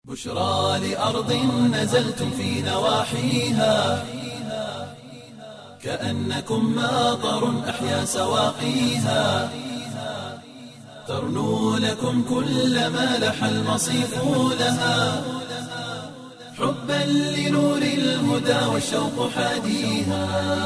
بشرى لأرض نزلتم في نواحيها كأنكم ماطر أحيا سواقيها ترنو لكم كل ما لح المصيف لها حبا لنور الهدى والشوق حاديها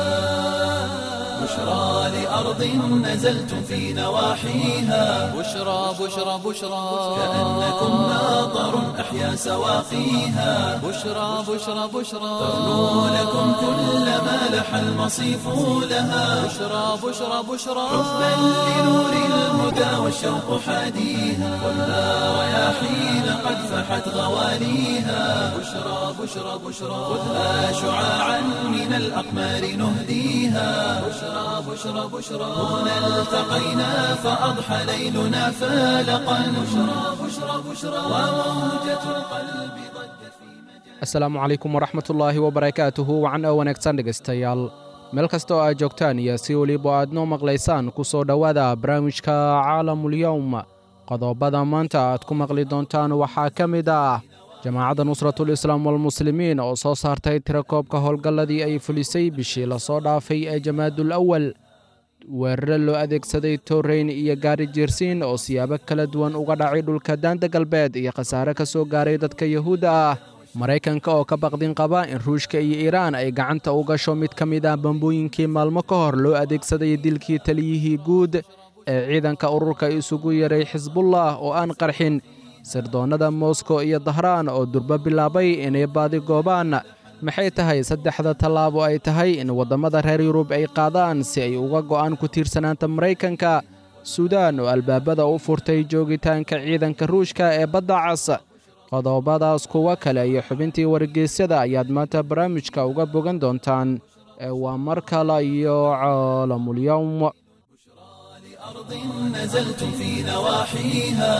بشرى لأرض نزلتم في نواحيها بشرى بشرى بشرى كأنكم ماطر أحيا سواقيها بشرى بشرى بشرى ترنو لكم كل ما لح المصيف لها بشرى بشرى بشرى حبا لنور الهدى والشوق حاديها والنار رياحين قد فحت غواليها بشرى بشرى بشرى خذها شعاعا من الأقمار نهديها بشرى بشرى بشرى هنا التقينا فأضحى ليلنا فالقا بشرى بشرى بشرى وموجة القلب ضجت في مجال asalaamu calaykum waraxmatullaahi wabarakaatuhu wacan oo wanaagsan dhegaystayaal meel kasta oo aad joogtaan iyo si weliba aad noo maqlaysaan ku soo dhowaada barnaamijka caalamulyowm qodobada maanta aad ku maqli doontaan waxaa ka mid ah jamaacadda nusratul islaam walmuslimiin oo soo saartay tirakoobka howlgalladii ay fulisay bishii lasoo dhaafay ee jamaadul awal weerare loo adeegsaday torreyn iyo gaari jiirsiin oo siyaabo kala duwan uga dhacay dhulka daanta galbeed iyo khasaare ka soo gaaray dadka yuhuudda ah maraykanka oo ka baqdin qaba in ruushka iyo iiraan ay gacanta u gasho mid ka mid ah bambooyinkii maalmo ka hor loo adeegsaday dilkii taliyihii guud ee ciidanka ururka isugu yaray xisbullah oo aan qarxin sirdoonnada moskow iyo dahraan oo durbo bilaabay inay baadi goobaan maxay tahay saddexda tallaabo ay tahay in waddamada reer yurub ay qaadaan si ay uga go'aan ku tiirsanaanta maraykanka suudaan oo albaabada u furtay joogitaanka ciidanka ruushka ee badda cas qodobadaas kuwa kale iyo xubintii wargeysyada ayaad maanta barnaamijka uga bogan doontaan ee waa mar kale iyo caalamulyowm أرض نزلتم في نواحيها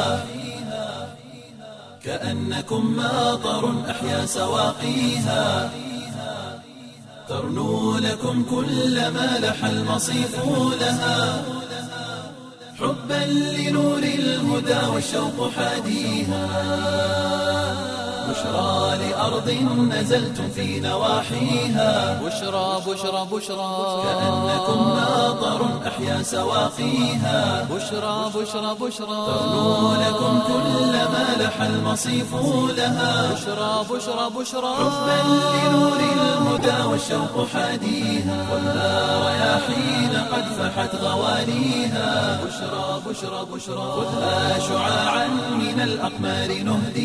كأنكم ماطر أحيا سواقيها ترنو لكم كل ما لح المصيف لها حبا لنور الهدى والشوق حاديها بشرى لأرض نزلتم في نواحيها بشرى بشرى بشرى كأنكم ماطر أحيا سواقيها بشرى بشرى بشرى ترنو لكم كل ما لح المصيف لها بشرى بشرى بشرى حبا لنور الهدى والشوق حاديها والنار رياحين قد فحت غواليها بشرى بشرى بشرى خذها شعاعا من الأقمار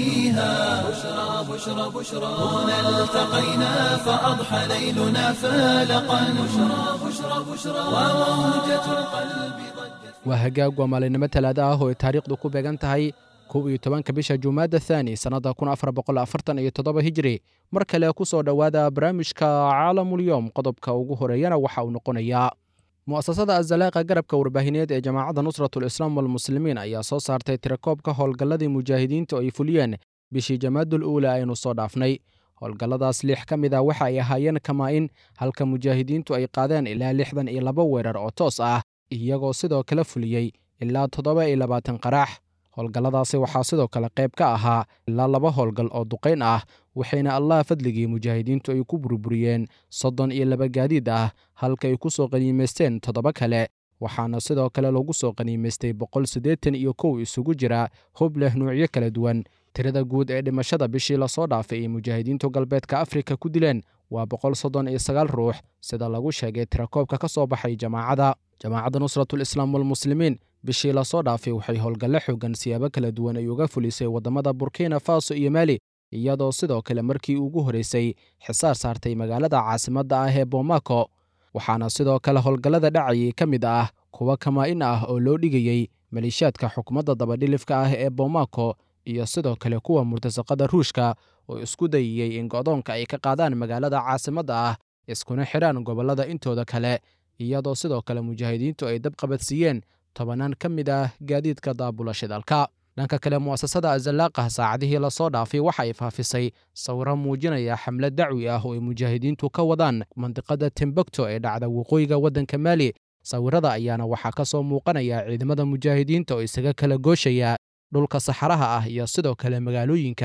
نهديها بشرى بشرى بشرى هنا التقينا فأضحى ليلنا فالقا بشرى بشرى بشرى وموجة القلب ضجت waa hagaag waa maalinimo talaada ah oo ay taariikhdu ku beegan tahay kow iyo tobanka bisha jumaada thaani sannadda kun afar boqol afartan iyo toddoba hijri mar kale ku soo dhowaada barnaamijka caalamulyowm qodobka ugu horeeyana waxa uu noqonayaa mu'asasada azalaaqa garabka warbaahineed ee jamaacadda nusratul islaam walmuslimiin ayaa soo saartay tirakoobka howlgalladii mujaahidiintu ay fuliyeen bishii jamaadul uula aynu soo dhaafnay howlgalladaas lix ka mid ah waxa ay ahaayeen kamaa-in halka mujaahidiintu ay qaadeen ilaa lixdan iyo laba weerar oo toos ah iyagoo sidoo kale fuliyey ilaa toddoba iyo labaatan qaraax howlgalladaasi waxaa sidoo kale qayb ka ahaa ilaa laba howlgal oo duqayn ah waxayna allah fadligii mujaahidiintu ay ku burburiyeen soddon iyo laba gaadiid ah halka ay ku soo qaniimaysteen toddoba kale waxaana sidoo kale lagu soo qaniimaystay boqol siddeetan iyo kow isugu jira hub leh nuucyo kala duwan tirada guud ee dhimashada bishii lasoo dhaafay ay mujaahidiintu galbeedka afrika ku dileen waa boqol soddon iyo sagaal ruux sida lagu sheegay tirakoobka ka soo baxay jamaacadda jamaacadda nusratul islaam walmuslimiin bishii lasoo dhaafay waxay howlgalle xoogan siyaabo kala duwan ay uga fulisay waddamada burkina faso iyo maali iyadoo sidoo kale markii ugu horreysay xisaar saartay magaalada caasimadda ah ee boomako waxaana sidoo kale howlgallada dhacayay ka mid ah kuwa kamaa-in ah oo loo dhigayey maleeshiyaadka xukuumadda dabadhilifka ah ee boomako iyo sidoo kale kuwa murtasaqada ruushka oo isku dayayey in go'doonka ay ka qaadaan magaalada caasimadda ah iskuna xidhaan gobollada intooda kale iyadoo sidoo kale mujaahidiintu ay dab qabadsiiyeen tobannaan ka mid ah gaadiidka daabula shidalka dhanka kale mu'asasada azalaaqah saacadihii lasoo dhaafay waxa ay faafisay sawiro muujinaya xamlad dacwi ah oo ay mujaahidiintu ka wadaan mandiqada timbukto ee dhacda waqooyiga waddanka maali sawirada ayaana waxaa ka soo muuqanaya ciidamada mujaahidiinta oo isaga kala gooshaya dhulka saxaraha ah iyo sidoo kale magaalooyinka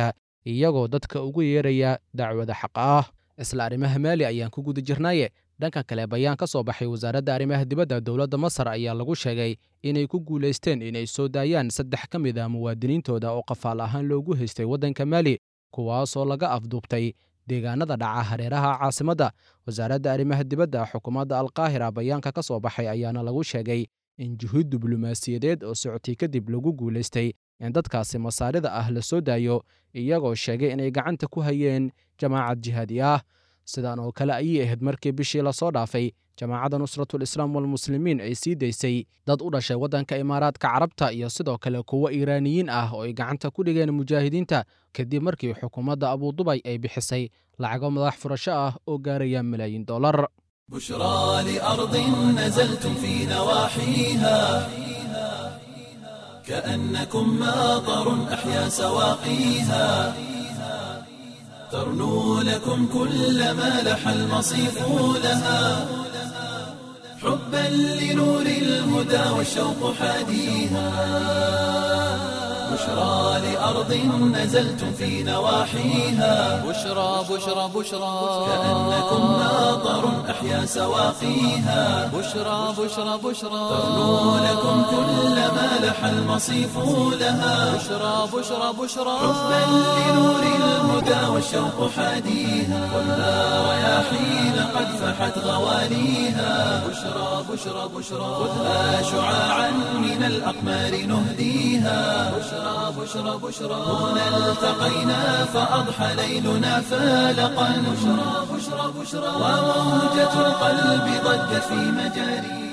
iyagoo dadka ugu yeeraya dacwada xaqa ah isla arrimaha maali ayaan ku guda jirnaaye dhanka kale bayaan ka soo baxay wasaaradda arrimaha dibadda dowladda masar ayaa lagu sheegay inay ku guulaysteen inay soo daayaan saddex ka mid ah muwaadiniintooda oo qafaal ahaan loogu haystay waddanka maali kuwaasoo laga afduubtay deegaanada dhaca hareeraha caasimadda wasaaradda arrimaha dibadda xukuumadda alkaahira bayaanka ka soo baxay ayaana lagu sheegay in juhuud diblomaasiyadeed oo socotay kadib lagu guulaystay in dadkaasi masaarida ah la soo daayo iyagoo sheegay inay gacanta ku hayeen jamaacad jihaadi ah sidan oo kale ayay ahayd markii bishii lasoo dhaafay jamaacadda nusratul islaam walmuslimiin ay sii daysay dad u dhashay waddanka imaaraadka carabta iyo sidoo kale kuwo iiraaniyiin ah oo ay gacanta ku dhigeen mujaahidiinta kadib markii xukuumadda abudubay ay bixisay lacago madax furasho ah oo gaaraya malaayiin dollar بشرى لأرض نزلتم في نواحيها كأنكم ماطر أحيا سواقيها ترنو لكم كل ما لح المصيف لها حبا لنور الهدى والشوق حاديها بشرى لأرض نزلتم في نواحيها بشرى بشرى بشرى كأنكم ماطر أحيا سواقيها بشرى بشرى بشرى ترنو لكم كل ما لح المصيف لها بشرى بشرى بشرى حبا لنور الهدى والشوق حاديها والنار رياحين قد فحت غواليها بشرى بشرى بشرى خذها شعاعا من الأقمار نهديها بشرى بشرى بشرى هنا التقينا فأضحى ليلنا فالقا بشرى بشرى بشرى وموجة القلب ضجت في مجاريها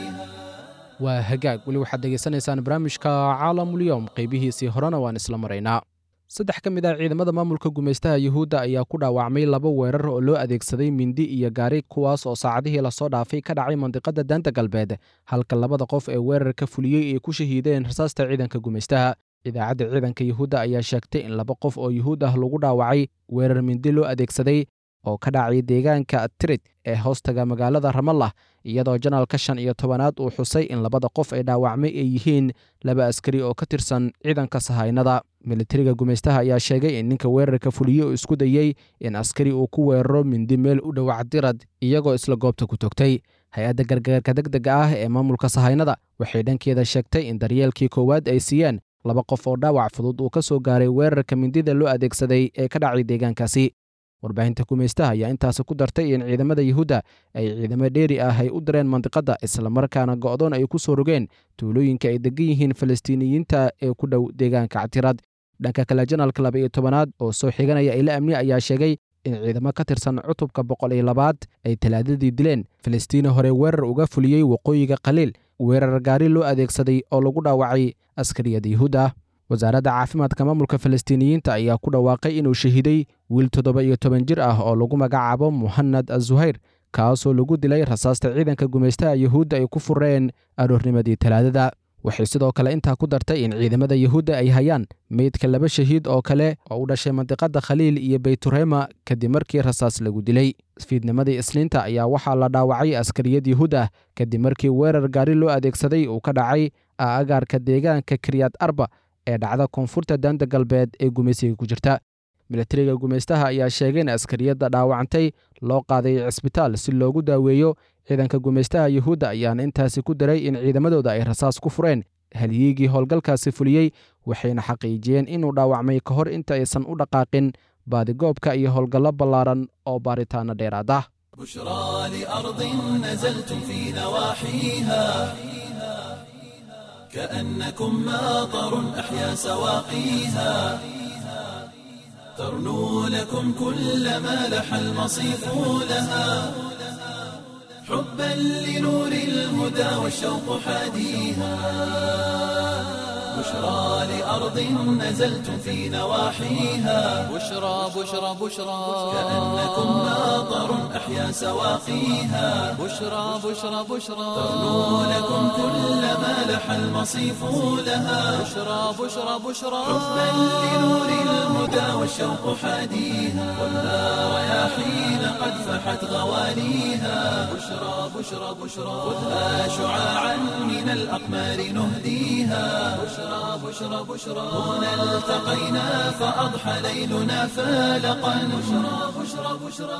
waa hagaag weli waxaad degeysanaysaan barnaamijka caalamulyoom qaybihiisii horena waan isla maraynaa saddex ka mid ah ciidamada maamulka gumaystaha yuhuudda ayaa ku dhaawacmay laba weerar oo loo adeegsaday mindi iyo gaari kuwaas oo saacadihii lasoo dhaafay ka dhacay mandiqada daanta galbeed halka labada qof ee weerarka fuliyey ay ku shahiideen rasaasta ciidanka gumaystaha idaacadda ciidanka yuhuudda ayaa sheegtay in laba qof oo yuhuud ah lagu dhaawacay weerar mindi loo adeegsaday oo ka dhacay deegaanka tirid ee hoostaga magaalada ramallah iyadoo janaalka shan iyo tobanaad uu xusay in labada qof ay dhaawacmay ay yihiin laba askari oo ka tirsan ciidanka sahaynada militariga gumaystaha ayaa sheegay in ninka weerarka fuliyey uu isku dayey in askari uu ku weeraro mindi meel u dhowac dirad iyagoo isla goobta ku togtay hay-adda gargaarka degdega ah ee maamulka sahaynada waxay dhankeeda sheegtay in daryeelkii koowaad ay siiyeen laba qof oo dhaawac fudud uu ka soo gaaray weerarka mindida loo adeegsaday ee ka dhacay deegaankaasi warbaahinta gumaystaha ayaa intaasi ku dartay in ciidamada yuhuudda ay ciidamo dheeri ah ay u direen mandiqadda islamarkaana go'doon ay ku soo rogeen tuulooyinka ay degan yihiin falastiiniyiinta ee ku dhow deegaanka ctirad dhanka kale janaalka laba iyo tobanaad oo soo xiganaya ila amni ayaa sheegay in ciidamo ka tirsan cutubka boqol iyo labaad ay talaadadii dileen falastiina hore weerar uga fuliyey waqooyiga khaliil weerar gaari loo adeegsaday oo lagu dhaawacay askariyada yuhuudda wasaaradda caafimaadka maamulka falastiiniyiinta ayaa ku dhawaaqay inuu shahiiday wiil toddoba iyo toban jir ah oo lagu magacaabo muhanad azuhayr kaasoo lagu dilay rasaasta ciidanka gumaystaha yuhuudda ay ku fureen aroornimadii talaadada waxay sidoo kale intaa ku dartay in ciidamada yuhuudda ay hayaan meydka laba shahiid oo kale oo u dhashay mandiqada khaliil iyo beyturema kadib markii rasaas lagu dilay fiidnimadii isniinta ayaa waxaa la dhaawacay askariyad yuhuud ah kadib markii weerar gaari loo adeegsaday uu ka dhacay agaarka deegaanka kiryad arba ee dhacda koonfurta daanta galbeed ee gumaysiga ku jirta militariga gumaystaha ayaa sheegay in askariyadda dhaawacantay loo qaaday cisbitaal si loogu daaweeyo ciidanka gumaystaha yuhuudda ayaana intaasi ku daray in ciidamadooda ay rasaas ku fureen halyiigii howlgalkaasi fuliyey waxayna xaqiijiyeen inuu dhaawacmay ka hor inta aysan u dhaqaaqin baadigoobka iyo howlgallo ballaaran oo baaritaano dheeraad ah بشرى لأرض نزلتم في نواحيها كأنكم ماطر أحيا سواقيها ترنو لكم كل ما لح المصيف لها حبا لنور الهدى والشوق حاديها بشرى لأرض نزلتم في نواحيها بشرى بشرى بشرى كأنكم ماطر أحيا سواقيها بشرى بشرى بشرى ترنو لكم كل ما لح المصيف لها بشرى بشرى بشرى حبا لنور الهدى والشوق حاديها والنار رياحين قد فحت غواليها بشرى بشرى بشرى خذها شعاعا من الأقمار نهديها بشرى بشرى بشرى هنا التقينا فأضحى ليلنا فالقا بشرى بشرى بشرى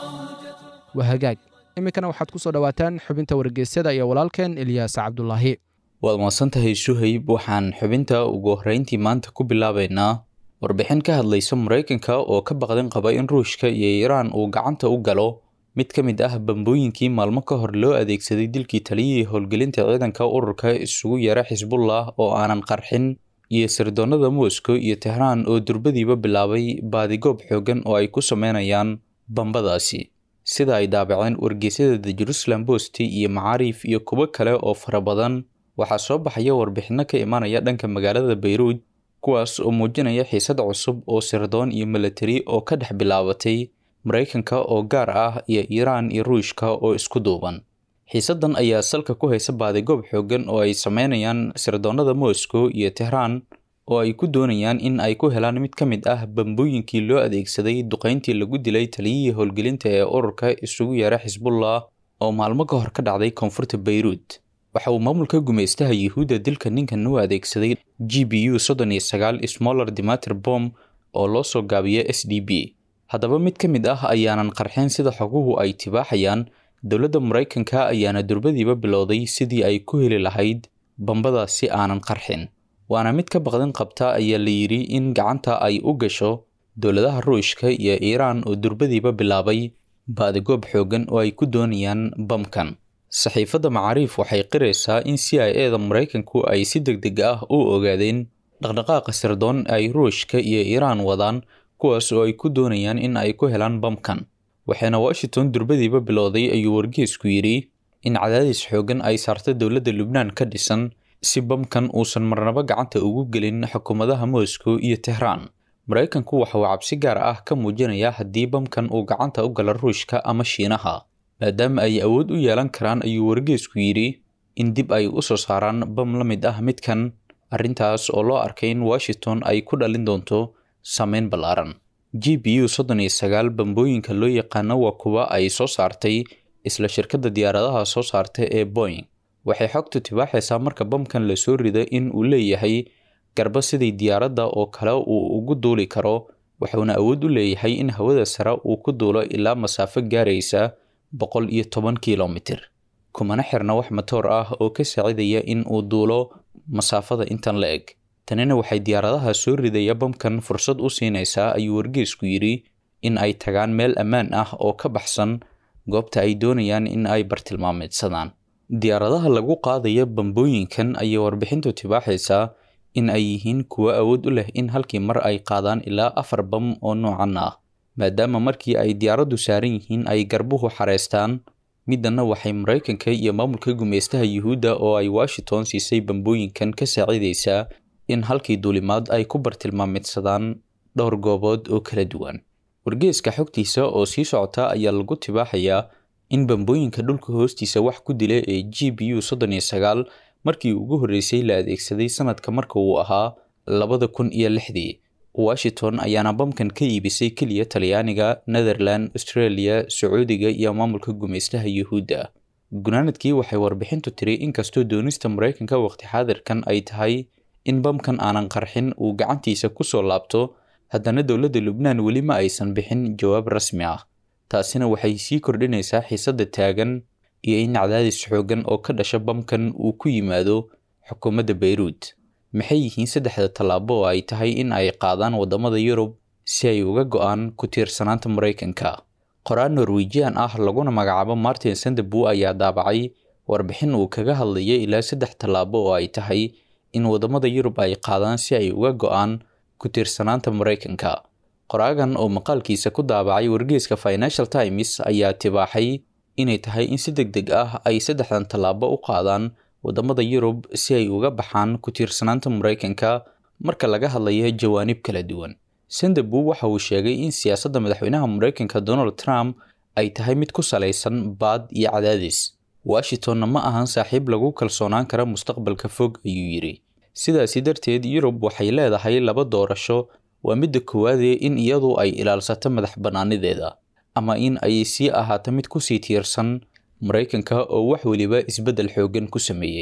waa hagaag iminkana waxaad ku soo dhowaataan xubinta wargeysyada iyo walaalkeen ilyaas cabdulaahi waad mahadsantahay suhayb waxaan xubinta ugu horreyntii maanta ku bilaabaynaa warbixin ka hadlaysa maraykanka oo ka baqdin qaba in ruushka iyo iiraan uu gacanta u galo mid ka mid ah bambooyinkii maalmo ka hor loo adeegsaday dilkii taliyihii howlgelinta ciidanka ururka isugu yeera xisbullah oo aanan qarxin iyo sirdoonnada moscow iyo tehraan oo durbadiiba bilaabay baadigoob xoogan oo ay ku sameynayaan bambadaasi sida ay daabaceen wargeysyada the jerusalem post iyo macaariif iyo kuwo kale oo fara badan waxaa soo baxaya warbixinno ka imanaya dhanka magaalada bayruud kuwaas oo muujinaya xiisad cusub oo sirdoon iyo milatari oo ka dhex bilaabatay maraykanka oo gaar ah iyo iiraan iyo ruushka oo isku duuban xiisaddan ayaa salka ku haysa baadigoob xoogan oo ay sameynayaan sirdoonnada moscow iyo tehraan oo ay ku doonayaan in ay ku helaan mid ka mid ah bambooyinkii loo adeegsaday duqayntii lagu dilay taliyihii howlgelinta ee ururka isugu yeera xisbullah oo maalmo ka hor ka dhacday koonfurta bayruud waxa uu maamulka gumaystaha yuhuudda dilka ninkan u adeegsaday g b u soddon iyo sagaal smoller dimater bom oo loo soo gaabiyo s d b haddaba mid ka mid ah ayaanan qarxeen sida xoguhu ay tibaaxayaan dowladda maraykanka ayaana durbadiiba bilowday sidii ay ku heli lahayd bambadaasi aanan qarxin waana mid ka baqdin qabta ayaa la yidhi in gacanta ay u gasho dowladaha ruushka iyo iiraan oo durbadiiba bilaabay baadigoob xoogan oo ay ku doonayaan bamkan saxiifadda macaariif waxay qiraysaa in c i eda maraykanku ay si deg deg ah u ogaadeen dhaqdhaqaaqa sirdoon ay ruushka iyo iiraan wadaan kuwaas oo ay ku doonayaan in ay ku helaan bamkan waxaana washington durbadiiba bilowday ayuu wargeesku yidhi in cadaadis xoogan ay saarta dowladda lubnaan ka dhisan si bamkan uusan marnabo gacanta ugu gelin xukuumadaha moscow iyo tehraan maraykanku waxa uu cabsi gaar ah ka muujinayaa haddii bamkan uu gacanta u gala ruushka ama shiinaha maadaama ay awood u yeelan karaan ayuu wargeesku yidhi in dib ay u soo saaraan bam la mid ah midkan arrintaas oo loo arkay in washington ay ku dhalin doonto saameyn ballaaran g b u soddon iyo sagaal bambooyinka loo yaqaano waa kuwa ay soo saartay isla shirkadda diyaaradaha soo saarta ee boing waxay xogtu tibaaxaysaa marka bamkan lasoo rido in uu leeyahay garba sidii diyaaradda oo kale uu ugu duuli karo wuxuuna awood u leeyahay in hawada sare uu ku duulo ilaa masaafo gaaraysa boqol iyo toban kilomitir kumana xirna wax matoor ah oo ka saacidaya in uu duulo masaafada intan la eg tanina waxay diyaaradaha soo ridaya bamkan fursad u siinaysaa ayuu wargeesku yidhi in ay tagaan meel ammaan ah oo ka baxsan goobta ay doonayaan in ay bartilmaameedsadaan diyaaradaha lagu qaadaya bambooyinkan ayay warbixintu tibaaxaysaa in ay yihiin kuwo awood u leh in halkii mar ay qaadaan ilaa afar bam oo noocan ah maadaama markii ay diyaaraddu saaran yihiin ay garbuhu xareystaan middanna waxay maraykanka iyo maamulka gumaystaha yuhuudda oo ay washington siisay bambooyinkan ka saacidaysaa in halkii duulimaad ay ku bartilmaameedsadaan dhowr goobood oo kala duwan wargeeska xogtiisa oo sii socota ayaa lagu tibaaxayaa in bambooyinka dhulka hoostiisa wax ku dila ee g b u soddon iyo sagaal markii ugu horreysay la adeegsaday sanadka marka uu ahaa labada kun iyo lixdii washington ayaana bamkan ka iibisay keliya talyaaniga netherland australia sacuudiga iyo maamulka gumaystaha yuhuudda gunaanadkii waxay warbixintu tiri inkastoo doonista maraykanka waqti xaadirkan ay tahay in bamkan aanan qarxin uu gacantiisa kusoo laabto haddana dowladda lubnaan weli ma aysan bixin jawaab rasmi ah taasina waxay sii kordhinaysaa xiisadda taagan iyo in cadaadis xoogan oo ka dhasha bamkan uu ku yimaado xukuumadda bayruud maxay yihiin saddexda tallaabo oo ay tahay in ay qaadaan waddamada yurub si ay uga go-aan ku tiirsanaanta maraykanka qoraan norwejian ah laguna magacaabo martin sanderbu ayaa daabacay warbixin uu kaga hadlaya ilaa saddex tallaabo oo ay tahay in waddamada yurub ay qaadaan si ay uga go-aan ku tiirsanaanta maraykanka qoraagan oo maqaalkiisa ku daabacay wargeeska financial times ayaa tibaaxay inay tahay in si deg deg ah ay saddexdan tallaabo u qaadaan waddamada yurub si ay uga baxaan ku tiirsanaanta maraykanka marka laga hadlayo jawaanib kala duwan sanderbu waxa uu sheegay in siyaasadda madaxweynaha maraykanka donald trump ay tahay mid ku salaysan baad iyo cadaadis washingtonna ma ahan saaxiib lagu kalsoonaan kara mustaqbalka fog ayuu yidhi sidaasi darteed yurub waxay leedahay laba doorasho waa midda koowaadee in iyadu ay ilaalsato madax bannaanideeda ama in ay sii ahaato mid kusii tiirsan maraykanka oo wax weliba isbeddel xooggan ku sameeyey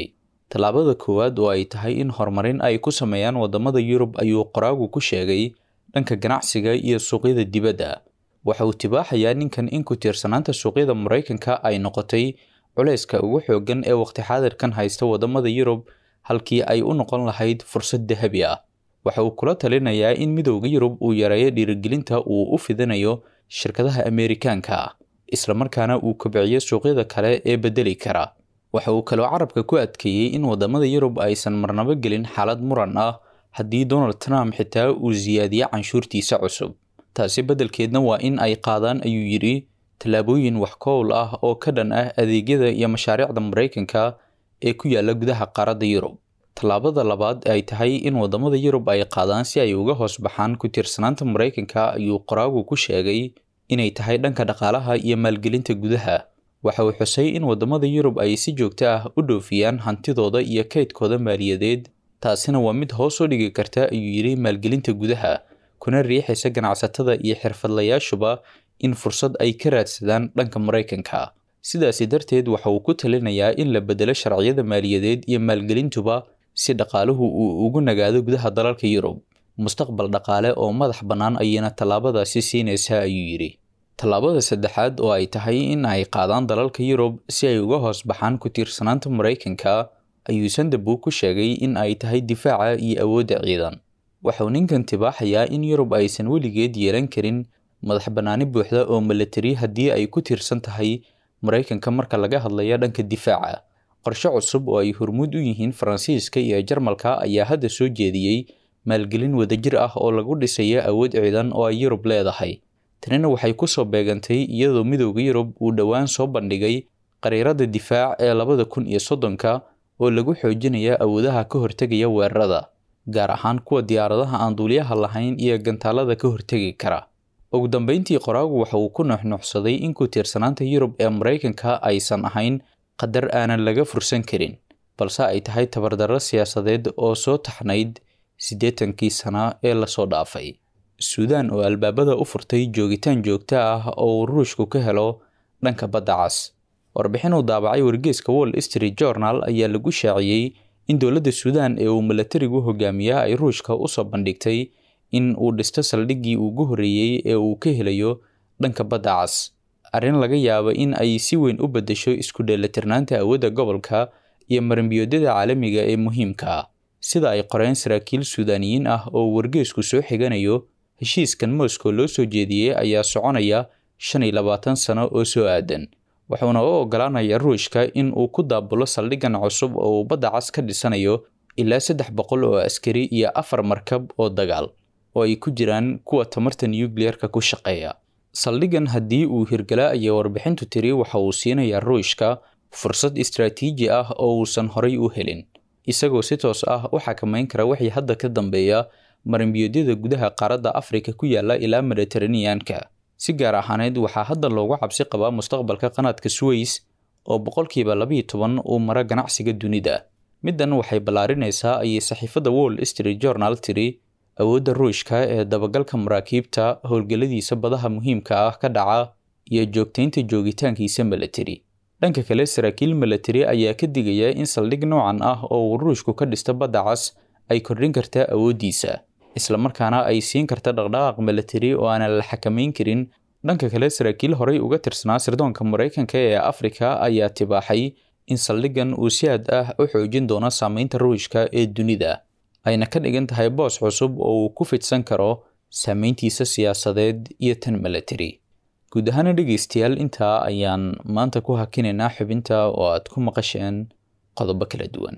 tallaabada koowaad oo ay tahay in horumarin ay ku sameeyaan waddamada yurub ayuu qoraagu ku sheegay dhanka ganacsiga iyo suuqyada dibadda waxa uu tibaaxayaa ninkan in ku tiirsanaanta suuqyada maraykanka ay noqotay culayska ugu xooggan ee waqti xaadirkan haysta waddamada yurub halkii ay u noqon lahayd fursad dahabi ah waxa uu kula talinayaa in midowda yurub uu yareeyo dhiirigelinta uu u fidinayo shirkadaha ameerikaanka ah islamarkaana uu kobciyo suuqyada kale ee bedeli kara waxa uu kaloo carabka ku adkeeyey in waddamada yurub aysan marnabo gelin xaalad muran ah haddii donald trump xitaa uu siyaadiyo canshuurtiisa cusub taasi beddelkeedna waa in ay qaadaan ayuu yidhi tallaabooyin wax kowl ah oo ka dhan ah adeegyada iyo mashaariicda maraykanka ee ku yaala gudaha qaaradda yurub tallaabada labaad ay tahay in waddamada yurub ay qaadaan si ay uga hoos baxaan ku tiirsanaanta maraykanka ayuu qoraagu ku sheegay inay tahay dhanka dhaqaalaha iyo maalgelinta gudaha waxa uu xusay in waddamada yurub ay si joogto ah u dhoofiyaan hantidooda iyo kaydkooda maaliyadeed taasina waa mid hoos u dhigi karta ayuu yidhi maalgelinta gudaha kuna riixaysa ganacsatada iyo xirfadlayaashuba in fursad ay ka raadsadaan dhanka maraykanka sidaasi darteed waxa uu ku talinayaa in la bedelo sharciyada maaliyadeed iyo maalgelintuba si dhaqaaluhu uu ugu nagaado gudaha dalalka yurub mustaqbal dhaqaale oo madax bannaan ayayna tallaabadaasi siinaysaa ayuu yidhi tallaabada saddexaad oo ay tahay in ay qaadaan dalalka yurub si ay uga hoos baxaan ku tiirsanaanta maraykanka ayuu sandabu ku sheegay in ay tahay difaaca iyo awoodda ciidan waxauu ninkan tibaaxayaa in yurub aysan weligeed yeelan karin madax bannaani buuxda oo milatari haddii ay ku tiirsan tahay maraykanka marka laga hadlayo dhanka difaaca qorshe cusub oo ay hormuud u yihiin faransiiska iyo jarmalka ayaa hadda soo jeediyey maalgelin wadajir ah oo lagu dhisayo awood ciidan oo ay yurub leedahay tanina waxay ku soo beegantay iyadoo midowda yurub uu dhowaan soo bandhigay qariirada difaac ee labada kun iyo soddonka oo lagu xoojinaya awoodaha ka hortegaya weerarada gaar ahaan kuwa diyaaradaha aan duuliyaha lahayn iyo gantaalada ka hortegi kara ugu dambeyntii qoraagu waxa uu ku nuuxnuuxsaday in ku tiirsanaanta yurub ee maraykanka aysan ahayn qadar aanan laga fursan karin balse ay tahay tabardarro siyaasadeed oo soo taxnayd siddeetankii sana ee lasoo dhaafay suudaan oo albaabada u furtay joogitaan joogto ah oo uu ruushku ka helo dhanka badda cas warbixin uu daabacay wargeeska wall street journal ayaa lagu shaaciyey in dowladda suudaan ee uu milatarigu hogaamiyaa ay ruushka usoo bandhigtay in uu dhisto saldhiggii ugu horreeyey ee uu ka helayo dhanka badda cas arrin laga yaabo in ay si weyn u beddesho isku dheelitirnaanta awoodda gobolka iyo marinbiyoodyada caalamiga ee muhiimka ah sida ay qoreen saraakiil suudaaniyiin ah oo wargeesku soo xiganayo heshiiskan moscow loo soo jeediyey ayaa soconaya shan iyo labaatan sano oo soo aadan wuxuuna u ogolaanaya ruushka in uu ku daabulo saldhiggan cusub oo uu badda cas ka dhisanayo ilaa saddex boqol oo askari iyo afar markab oo dagaal oo ay ku jiraan kuwa tamarta nucleerka ku shaqeeya saldhiggan haddii uu hirgala ayaa warbixintu tiri waxa uu siinayaa ruushka fursad istraatiiji ah oo uusan horay u helin isagoo si toos ah u xakamayn kara wixii hadda ka dambeeya marinbiyoodyada gudaha qaaradda afrika ku yaala ilaa mediteraneanka si gaar ahaaneed waxaa hadda loogu cabsi qabaa mustaqbalka qanaadka suweys oo boqolkiiba labiiyo toban uu mara ganacsiga dunida middan waxay ballaarinaysaa ayay saxiifadda wall street journal tiri awoodda ruushka ee dabagalka maraakiibta howlgalladiisa badaha muhiimka ah ka dhaca iyo joogtaynta joogitaankiisa milatari dhanka kale saraakiil milatari ayaa ka digaya in saldhig noocan ah oo uu ruushku ka dhisto badda cas ay kordhin karta awooddiisa islamarkaana ay siin karta dhaqdhaqaaq milatari oo aanan la xakamayn karin dhanka kale saraakiil horey uga tirsanaa sirdoonka maraykanka ee afrika ayaa tibaaxay in saldhiggan uu si aad ah u xoojin doono saameynta ruushka ee dunida ayna ka dhigan tahay boos cusub oo uu ku fidsan karo saameyntiisa siyaasadeed iyo tan milatari guud ahaana dhegeystayaal intaa ayaan maanta ku hakinaynaa xubinta oo aad ku maqasheen qodobo kala duwan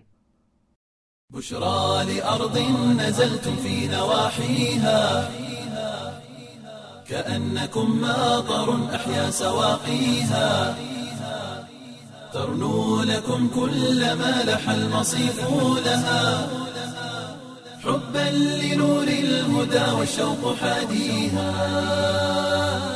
بشرى لأرض نزلتم في نواحيها كأنكم ماطر أحيا سواقيها ترنو لكم كل ما لح المصيف لها حبا لنور الهدى والشوق حاديها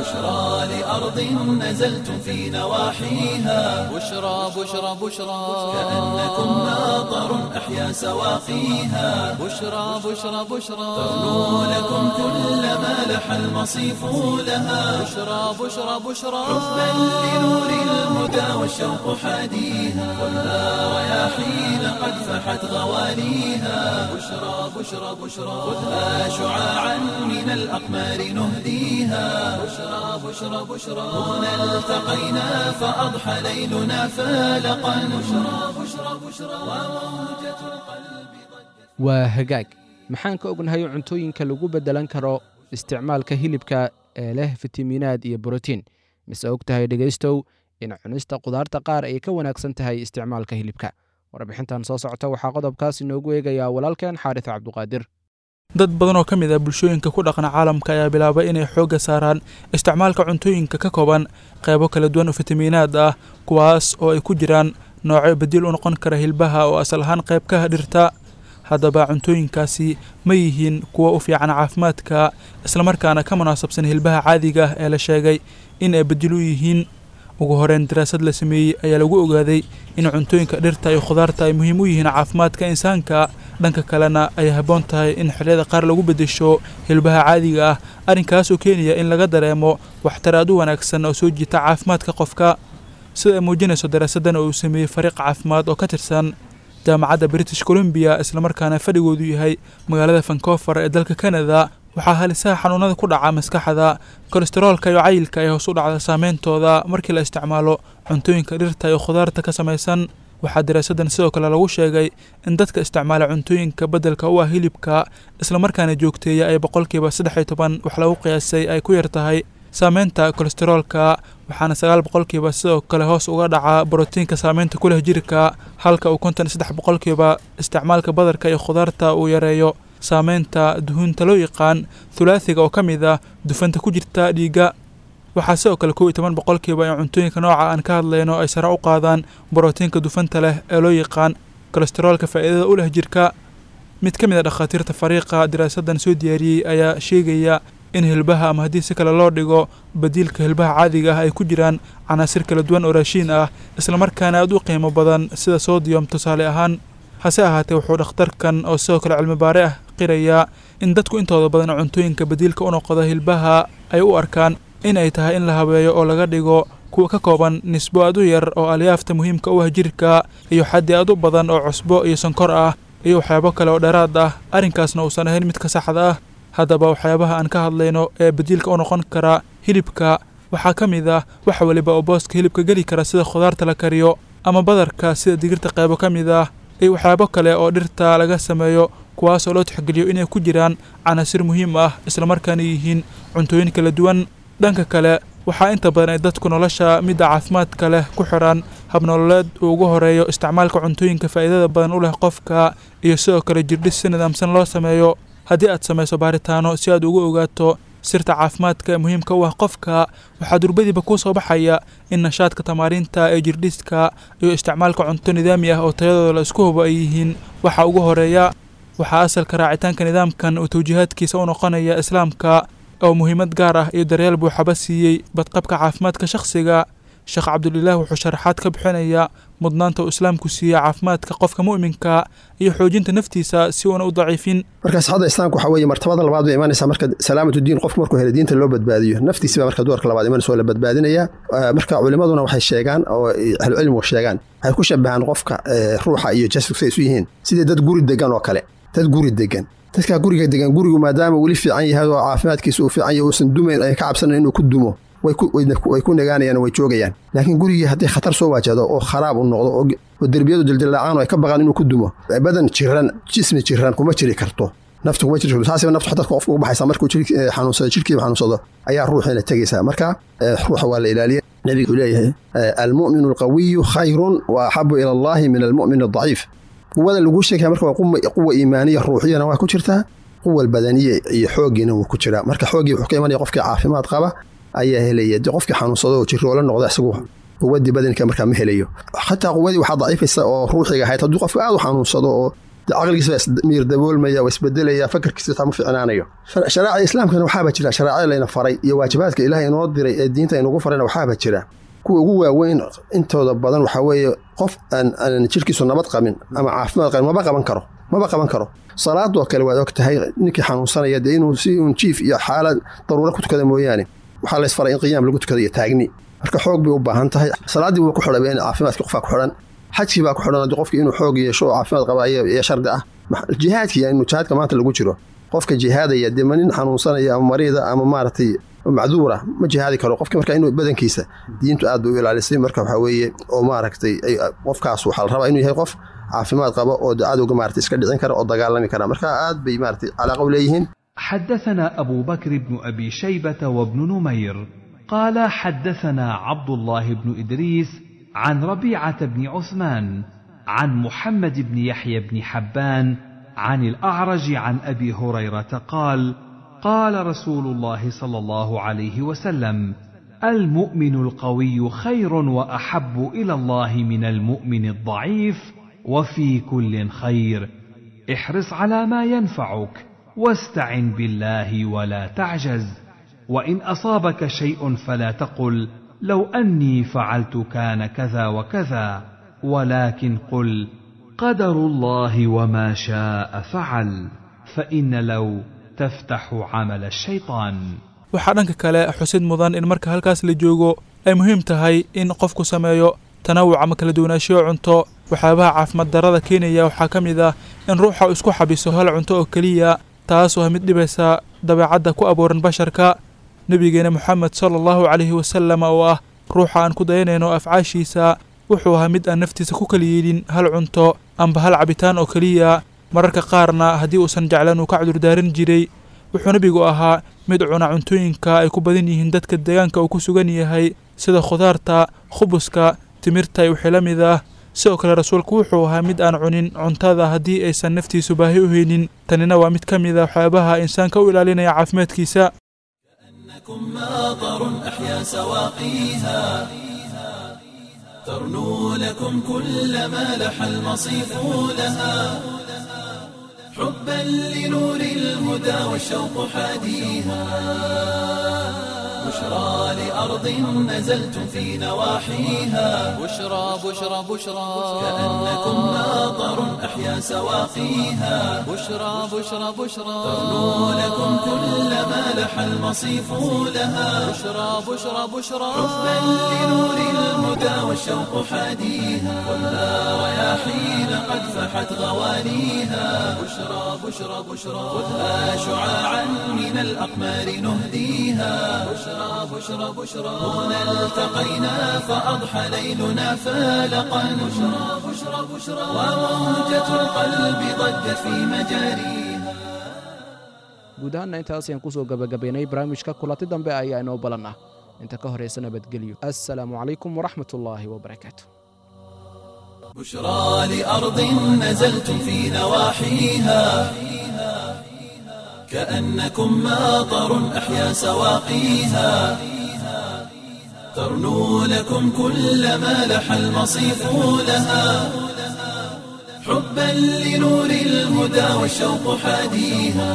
بشرى لأرض نزلتم في نواحيها بشرى بشرى بشرى كأنكم ماطر أحيا سواقيها بشرى بشرى بشرى تغنو لكم كل ما لح المصيف لها بشرى بشرى بشرى حبا لنور الهدى والشوق حاديها خذها رياحين قد فحت غواليها بشرى بشرى بشرى خذها شعاعا من الأقمار نهديها بشرى بشرى بشرى هنا التقينا فأضحى ليلنا فالقا بشرى بشرى بشرى وموجة القلب waa hagaag maxaan ka ognahay cuntooyinka lagu beddelan karo isticmaalka hilibka ee leh fitamiinaad iyo borotiin mise og tahay dhegaystow in cunista qudaarta qaar ay ka wanaagsan tahay isticmaalka hilibka warbixintan soo socota waxaa qodobkaas inoogu eegayaa walaalkeen xaaris cabduqaadir dad badan oo ka mid ah bulshooyinka ku dhaqan caalamka ayaa bilaabay inay xoogga saaraan isticmaalka cuntooyinka ka kooban qaybo kala duwan oo fitamiinaad ah kuwaas oo ay ku jiraan noocyo bedil u noqon kara hilbaha oo asal ahaan qayb ka dhirta haddaba cuntooyinkaasi ma yihiin kuwa u fiican caafimaadka islamarkaana ka munaasabsan hilbaha caadiga ah ee la sheegay in ay bedil u yihiin ugu horeyn daraasad la sameeyey ayaa lagu ogaaday in cuntooyinka dhirta iyo khudaarta ay muhiim u yihiin caafimaadka insaanka dhanka kalena ay habboon tahay in xilliyada qaar lagu beddesho hilbaha caadiga ah arrinkaasoo keenaya in laga dareemo waxtar aad u wanaagsan oo soo jiita caafimaadka qofka sida ay muujinayso daraasaddan oo uu sameeyey fariiq caafimaad oo ka tirsan jaamacadda british columbia islamarkaana fadhigoodu yahay magaalada vancouver ee dalka canada waxaa halisaha xanuunada ku dhaca maskaxda kolesteroolka iyo cayilka ee hoos u dhacda saameyntooda markii la isticmaalo cuntooyinka dhirta iyo khudaarta ka samaysan waxaa daraasaddan sidoo kale lagu sheegay in dadka isticmaala cuntooyinka beddelka u ah hilibka islamarkaana joogteeya ay boqolkiiba saddex iyo toban wax lagu qiyaasay ay ku yar tahay saameynta kolesteroolka waxaana sagaal boqolkiiba sidoo kale hoos uga dhaca borotiinka saameynta ku leh jirka halka uu konton iyo saddex boqolkiiba isticmaalka badarka iyo khudaarta uu yareeyo saameynta duhunta loo yaqaan thulaathiga oo ka mid ah dufanta ku jirta dhiigga waxaa sidoo kale kow iyo toban boqolkiiba in cuntooyinka nooca aan ka hadlayno ay sare u qaadaan borotiinka dufanta leh ee loo yaqaan kolesteroolka faa'iidada u leh jirka mid ka mid a dhakhaatiirta fariiqa daraasaddan soo diyaariyey ayaa sheegaya in hilbaha ama haddii si kale loo dhigo badiilka hilbaha caadiga ah ay ku jiraan canaasir kala duwan oo raashiin ah islamarkaana aad u qiimo badan sida sodiyom tusaale ahaan hase ahaatee wuxuu dhakhtarkan oo sidoo kale cilmibaare ah qirayaa in dadku intooda badan cuntooyinka badiilka u noqda hilbaha ay u arkaan in ay tahay in la habeeyo oo laga dhigo kuwa ka kooban nisbo aad u yar oo alyaafta muhiimka u ah jirka iyo xaddi aad u badan oo cusbo iyo sonkor ah iyo waxyaabo kale oo dheeraad ah arrinkaasna uusan ahayn midka saxda ah haddaba waxyaabaha aan ka hadlayno ee badiilka u noqon kara hilibka waxaa ka mid ah wax weliba oo booska hilibka geli kara sida khudaarta la kariyo ama badarka sida digirta qaybo ka mid ah iyo waxyaabo kale oo dhirta laga sameeyo kuwaas oo loo tixgeliyo inay ku jiraan canaasir muhiim ah islamarkaana yihiin cuntooyin kala duwan dhanka kale waxaa inta badan ay dadku nolosha midda caafimaadka leh ku xidhan habnololeed uu ugu horeeyo isticmaalka cuntooyinka faa'iidada badan u leh qofka iyo sidoo kale jirdhis si nidaamsan loo sameeyo haddii aad samayso baaritaano si aad ugu ogaato sirta caafimaadka ee muhiimka u ah qofka waxaa durbadiiba kuu soo baxaya in nashaadka tamaariinta ee jirdhiska iyo isticmaalka cunto nidaami ah oo tayadooda la isku hubo ay yihiin waxa ugu horeeya waxaa asalka raacitaanka nidaamkan uu tawjiihaadkiisa u noqonaya islaamka oo muhiimad gaar ah iyo daryeel buuxaba siiyey badqabka caafimaadka shakhsiga sheekh cabdulilaah wuxuu sharaxaad ka bixinayaa mudnaanta uu islaamku siiya caafimaadka qofka mu'minka iyo xoojinta naftiisa si uuna u daciifin marka saxada islaamka waxaa weeye martabada labaad bay imanaysaa marka salaamatu diin qofku markuu helo diinta loo badbaadiyo naftiisi baa marka doorka labaad imanaysa oo la badbaadinaya marka culimaduna waxay sheegaan oo ahlucilmigu sheegaan waxay ku shabahaan qofka ruuxa iyo jasadku say isu yihiin sidii dad guri degan oo kale dad guri degan dadkaa guriga degan gurigu maadaama weli fiican yahay oo caafimaadkiisa uu fiican yahay uusan dumayn ay ka cabsanayn inuu ku dumo way ku nagaanayaan way joogayaan laakiin gurigii haddii khatar soo waajahdo oo kharaab u noqdo oo derbiyadu dildilacaan oo ay ka baqaan inuu ku dumo badan jiran jismi jiran kuma jiri karto naftu kuma jiri karto saasiba naftu xataa qofka uga baxaysa markuu xanuunsado jirkiiba xanuunsado ayaa ruuxiina tegaysaa marka ruuxa waa la ilaaliya nebiga wuxuu leeyahay almu'minu alqawiyu khayrun wa axabu ila allahi min almu'min aldaciif quwada laguu sheegaya marka waa quwa iimaaniya ruuxiyana waa ku jirtaa quwa badaniya iyo xooggiina wuu ku jiraa marka xooggii wuxuu ka imanaya qofkii caafimaad qaba ayaa helaya de qofkii xanuunsado oo jiroola noqda isagu quwadii badanka markaa ma helayo xataa quwadii waxaa daciifaysa oo ruuxiga ahayd hadduu qofka aad u xanuunsado oo caqligiisa baa ismiir daboolmaya waa isbedelaya fakarkiisa xitaa ma ficnaanayo shareecada islaamkana waxaaba jira shareecada layna faray iyo waajibaadka ilaah inoo diray ee diinta inugu farayna waxaaba jira kuwa ugu waaweyn intooda badan waxaa weeye qof aan jirkiisu nabad qabin ama caafimaad qabin maba qaban karo maba qaban karo salaadoo kale waad og tahay ninkii xanuunsanaya dee inuu si uun jiif iyo xaalad daruuro ku tukada mooyaane waxaa lays faray in qiyaam lagu tukado iyo taagni marka xoog bay u baahan tahay salaaddii buu ku xidhaba in caafimaadkii qofaa ku xidhan xajkii baa ku xidhan haddii qofkii inuu xoog yeesho oo caafimaad qaba iyo shardi ah jihaadkii inuu jihaadka maanta lagu jiro qofka jihaadaya dee ma nin xanuunsanaya ama mariida ama maaragtay macduura ma jihaadi karo qofka marka inuu badankiisa diintu aad bay u ilaalisay marka waxaa weeye oo maaragtay qofkaas waxaa la rabaa inuu yahay qof caafimaad qaba oo cadowga maaragtay iska dhicin kara oo dagaalami kara marka aad bay maaragtay calaaqa u leeyihiin حدثنا أبو بكر بن أبي شيبة وابن نمير قال حدثنا عبد الله بن إدريس عن ربيعة بن عثمان عن محمد بن يحيى بن حبان عن الأعرج عن أبي هريرة قال قال رسول الله صلى الله عليه وسلم المؤمن القوي خير وأحب إلى الله من المؤمن الضعيف وفي كل خير احرص على ما ينفعك واستعن بالله ولا تعجز وان اصابك شيء فلا تقل لو اني فعلت كان كذا وكذا ولكن قل قدر الله وما شاء فعل فان لو تفتح عمل الشيطان waxaa dhanka kale xusid mudan in marka halkaas la joogo ay muhiim tahay in qofku sameeyo tanawuc ama kala duwanaanshiyo cunto waxyaabaha caafimaad darrada keenaya waxaa ka mid ah in ruuxa uu isku xabiso hal cunto oo keliya taasoo ah mid dhibaysa dabeecadda ku abuuran basharka nebigeena moxamed sala allahu calayhi wasalam oo ah ruuxa aan ku dayanayno afcaashiisa wuxuu ahaa mid aan naftiisa ku kala yeelin hal cunto amba hal cabitaan oo keliya mararka qaarna haddii uusan jeclan uu ka cudurdaaran jiray wuxuu nebigu ahaa mid cuna cuntooyinka ay ku badan yihiin dadka deegaanka uu ku sugan yahay sida khudaarta khubuska timirta iyo wixii la mid ah sidoo kale rasuulku wuxuu ahaa mid aan cunin cuntada haddii aysan naftiisu baahi u haynin tanina waa mid ka mid a waxyaabaha insaanka u ilaalinaya caafimaadkiisa ترنو لكم كل ما لح المصيف لها حبا لنور الهدى والشوق حاديها بشرى لأرض نزلتم في نواحيها بشرى بشرى بشرى كأنكم ماطر أحيا سواقيها بشرى بشرى بشرى ترنو لكم كل ما لح المصيف لها بشرى بشرى بشرى حبا لنور الهدى والشوق حاديها والنار رياحين قد فحت غوانيها بشرى بشرى بشرى خذها شعاعا من الأقمار نهديها بشرى بشرى بشرى هنا التقينا فأضحى ليلنا فالقا بشرى بشرى بشرى وموجة القلب ضجت في مجاريها guud ahaanna intaas ayaan kusoo gabagabaynay barnaamijka kulanti dambe ayaa inoo balan ah inta ka horaysa nabadgelyo assalaamu calaykum waraxmat ullaahi wabarakaatu بشرى لأرض نزلتم في نواحيها كأنكم ماطر أحيا سواقيها ترنو لكم كل ما لح المصيف لها حبا لنور الهدى والشوق حاديها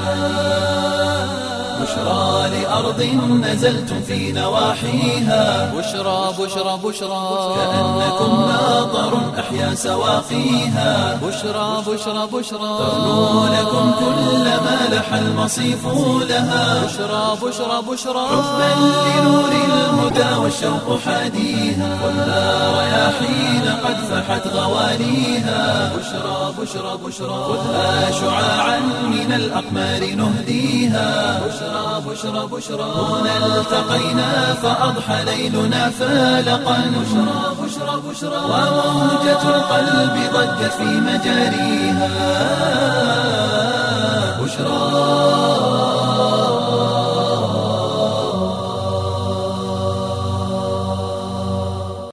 بشرى لأرض نزلتم في نواحيها بشرى بشرى بشرى كأنكم ماطر أحيا سواقيها بشرى بشرى بشرى ترنو لكم كل ما لح المصيف لها بشرى بشرى بشرى حبا لنور الهدى والشوق حاديها والنار رياحين قد فحت غوانيها بشرى بشرى بشرى خذها شعاعا من الأقمار نهديها بشرى بشرى بشرى هنا التقينا فأضحى ليلنا فالقا بشرى بشرى بشرى وموجة القلب ضجت في مجاريها بشرى